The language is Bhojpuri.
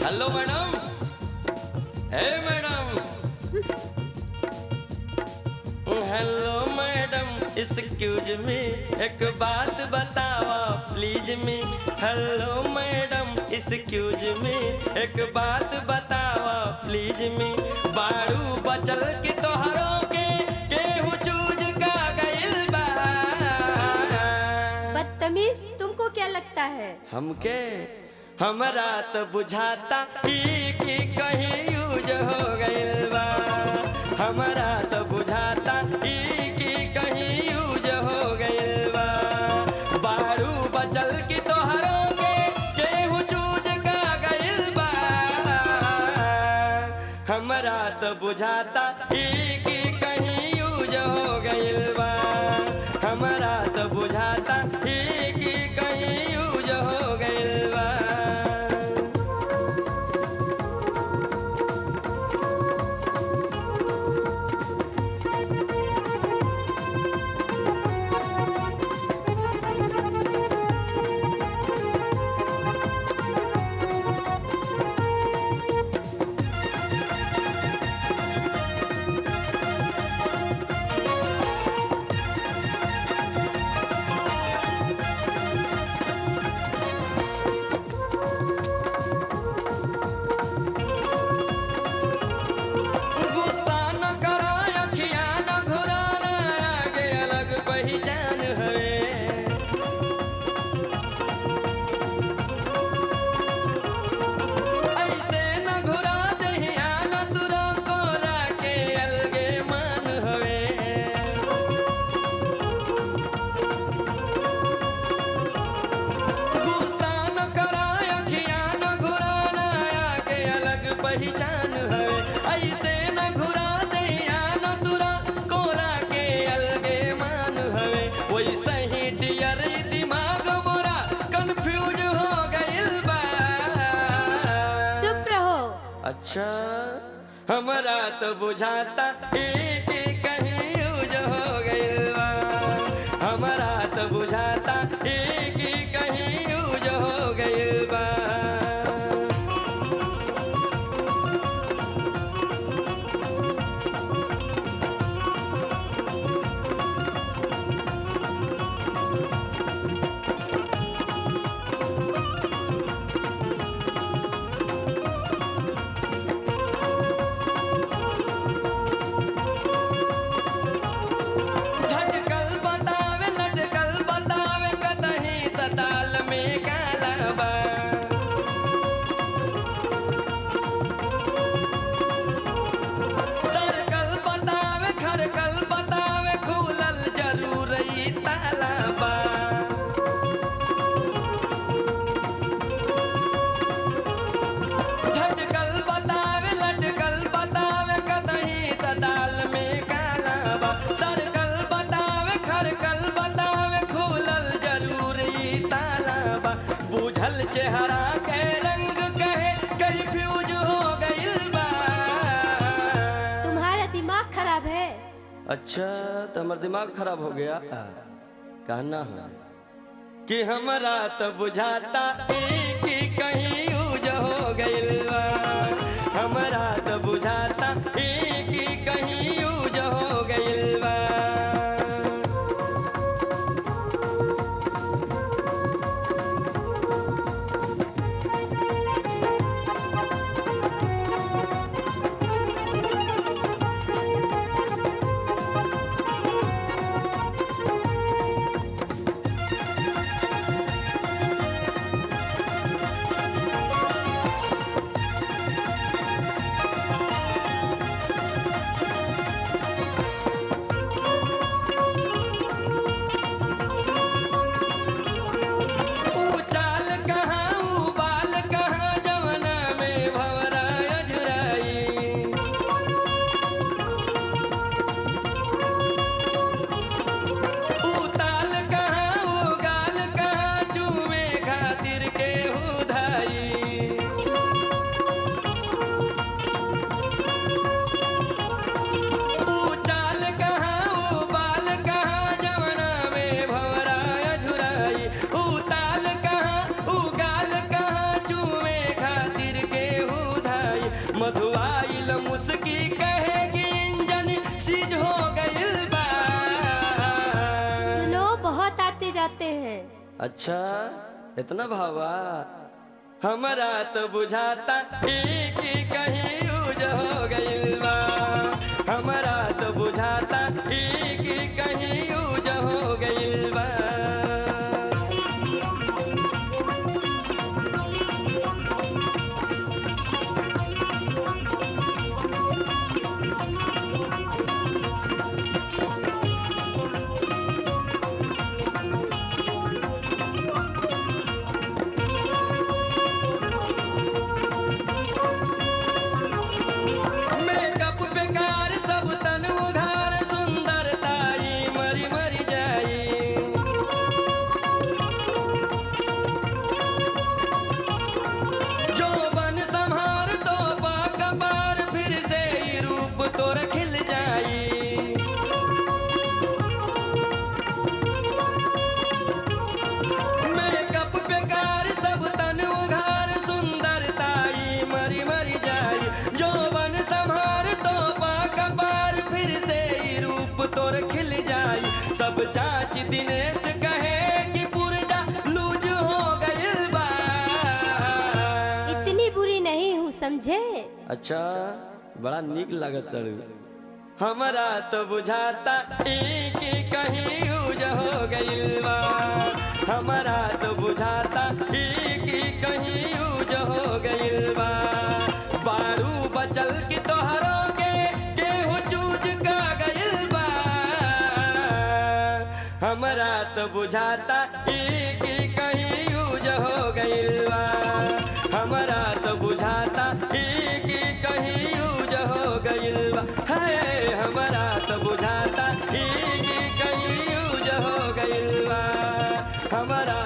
hello madam hey madam hello madam excuse me एक बात बतावा please me hello madam excuse me एक बात बतावा प्लीज मी बाड़ू बचल की तोहरों के केहू चूज का गइल बा बदतमीज तुमको क्या लगता है हमके हमरा तो बुझाता ई कि कहीं यूज हो गइल बा हमरा तो बुझाता ई कि कहीं यूज हो गइल बा बारू बचल की तोहरों के केहू चूज का गइल बा हमरा तो बुझाता ई कि कहीं यूज हो गइल बा हमरा तो बुझाता ई कि कहीं यूज हो गइल बा गुस्सा न करो अखिया न घुराना आगे अलग पहचान है ऐसे न घुरा दहिया न तुरो कोरा के अलगे मान हवे गुस्सा न करा अखिया न घुराना आगे अलग पहचान है ऐसे न घुरा दहिया न तुरा कोरा के अलगे मान हवे वैसे ही डियर दिमाग मोरा कंफ्यूज हो गइल बा चुप रहो अच्छा हमरा तो बुझाता एक कहीं यूज हो गइल बा हमरा तो बुझाता एक कहीं यूज हो गइल बा झटकल बतावे लटकल बतावे कतही तताल में काला बा सरकल बतावे खरकल बतावे खुलल जरूर ई ताला बा झटकल बतावे लटकल बतावे कतही तताल में काला बा सरकल बतावे खरकल बतावे खुलल जरूर ई ताला बा बुझल चेहरा के रंग कहे कहीं फ्यूज हो गइल बा तुम्हारा दिमाग खराब है अच्छा तो हमार दिमाग खराब हो गया कहना है कि हमरा तो बुझाता एक ही कहीं यूज हो गइल बा हमरा तो बुझाता एक ही कहीं यूज हो गइल बा अच्छा इतना भावा हमारा तो बुझाता एक ही कहीं यूज हो गइल बा हमारा तो बुझाता एक ही कहीं यूज हो गइल बा मेकअप बेकार सब तन उघार सुंदरताई मरी मरी जाई जो बन संहार तो कबार फिर से ही रूप तोर खिल जाई मेकअप बेकार सब तन उघार सुंदरताई मरी मरी जाई जो बन संहार तो कबार फिर से ही रूप तोर खिल जाई सब चाची दिनेश कहे कि पुरजा लूज हो गइल बा इतनी बुरी नहीं हूँ समझे अच्छा बड़ा निक लागत तड़ू हमारा तो बुझाता एक ही कहीं यूज हो गइल बा हमारा तो बुझाता एक ही कहीं यूज हो गइल बा बारू बचल की तोहरो के केहू चूज का गइल बा हमारा तो बुझाता एक ही कहीं यूज हो गइल बा हमारा तो बुझाता एक ही कहीं यूज हो गइल बा है हमारा तो बुझाता एक ही कहीं यूज हो गइल बा हमारा